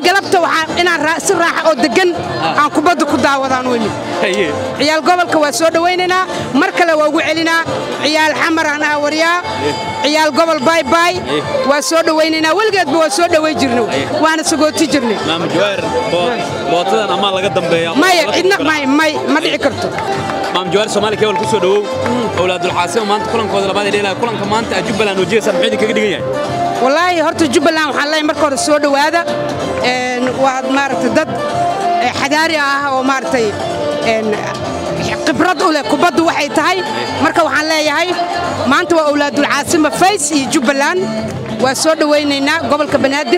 galabta waxaa inaan si raaxa oo deggan aan kubadda ku daawadaan u imid ciyaal gobolka waa soo dhowaynaynaa mar kale waa ugu celinaa ciyaal xamar aan aawaryaa ciyaal gobol baybay waa soo dhowaynaynaa weligeedba waa soo dhoway jirna waana sagooti jirnay bootadan amaa laga dambeeya maya cidna may may ma dhici karto maam jawaar soomaali kebal ku soo dhowow owlaadulxaasima maanta kulankooda labaad ee dheelaya kulanka maanta jubbaland wajiyaysan muxuu idinkaga dhigan yahay wallaahi horta jubbaland waxaan leeyahay marka hore soo dhowaada waad maaragtay dad xadaari ah oo maaragtay khibrad u leh kubaddu waxay tahay marka waxaan leeyahay maanta waa owlaadulcaasima fays iyo jubbaland waa soo dhowaynaynaa gobolka banaadir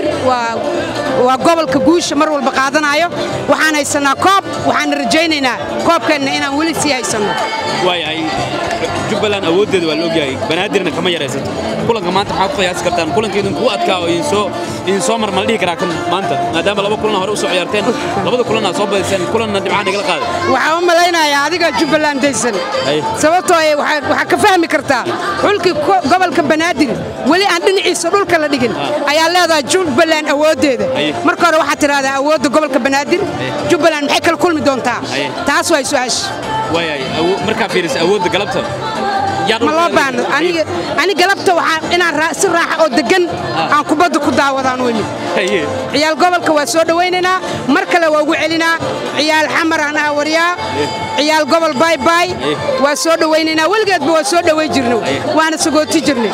waa gobolka guusha mar walba qaadanayo waxaan haysannaa koob waxaana rajaynaynaa koobkeenna inaan weli sii haysanno waayahay jubbaland awooddeeda waa la ogyahay banaadirna kama yaraysato kulanka maanta maxaa ku qiyaasi kartaan kulanka idinkuu adkaa oo idinsoo mar mala dhihi karaa kan maanta maadaama laba kulan hore u soo ciyaarteen labada kulan aad soo badiseen kulanna dhibcaan igala qaaday waxaan u malaynayaa adiga jubbaland daysan sababtoo waxaa ka fahmi kartaa xulkii gobolka banaadir weli aan dhinaciisa dhulka la dhigin ayaa leedahay jubbaland awooddeeda marka hore waxaad tidhahdaa awoodda gobolka banaadir jubbaland maxay kala kulmi doontaa taas waa su-aasha waayahay markaa fiirisa awoodda galabta ma loo baahno ani galabta waxaa inaan si raaxa oo deggan aan kubadda ku daawadaan u imid ciyaal gobolka waa soo dhowaynaynaa mar kale waa ugu celinaa ciyaal xamar aan aawaryaa ciyaal gobol baybay waa soo dhowaynaynaa weligeedba waa soo dhoway jirna waana sagooti jirnay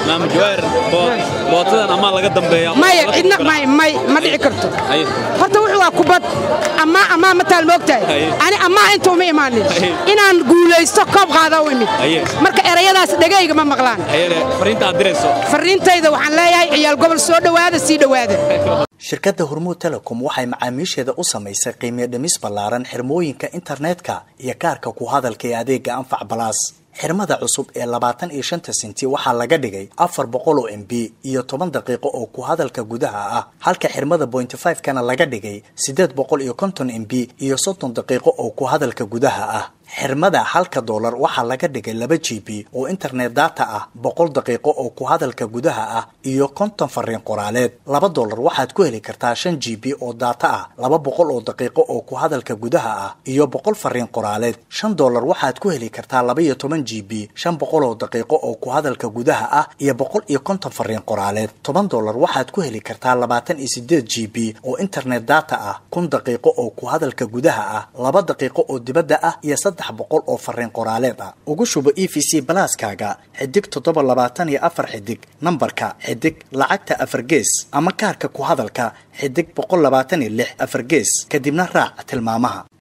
bootadan amaa laga dambeeya maya cidna may may ma dhici karto horta wuxuu waa kubad ammaa ammaa ma taal moogtahay ani ammaa inta uma imaanin inaan guulaysto koob qaadaa u imid marka erayadaas dhegayga ma maqlaan fariinta aad dirayso fariintayda waxaan leeyahay ciyaal gobol soo dhowaada sii dhowaada shirkadda hormuud telecom waxay macaamiisheeda u samaysay qiimiyo dhimis ballaaran xirmooyinka internetka iyo kaarka ku hadalka ee adeega anfac balaas xirmada cusub ee labaatan iyo shanta senti waxaa laga dhigay afar boqol oo m b iyo toban daqiiqo oo ku hadalka gudaha ah halka xirmada bointy five kana laga dhigay siddeed boqol iyo konton m b iyo soddon daqiiqo oo ku hadalka gudaha ah xirmada halka doolar waxaa laga dhigay laba g b oo internet data ah boqol daqiiqo oo ku hadalka gudaha ah iyo konton fariin qoraaleed laba doolar waxaad ku heli kartaa shan g b oo data ah laba boqol oo daqiiqo oo ku hadalka gudaha ah iyo boqol fariin qoraaleed shan doolar waxaad ku heli kartaa laba iyo toban g b shan boqol oo daqiiqo oo ku hadalka gudaha ah iyo boqol iyo konton fariin qoraaleed toban doolar waxaad ku heli kartaa labaatan iyo sideed g b oo internet data ah kun daqiiqo oo ku hadalka gudaha ah laba daqiiqo oo dibadda ah iyo boqol oo fariin qoraaleed ah ugu shubo e v c balaaskaaga xidig toddoba labaatan iyo afar xidig nambarka xidig lacagta afar gees ama kaarka ku hadalka xidig boqol labaatan iyo lix afar gees kadibna raac tilmaamaha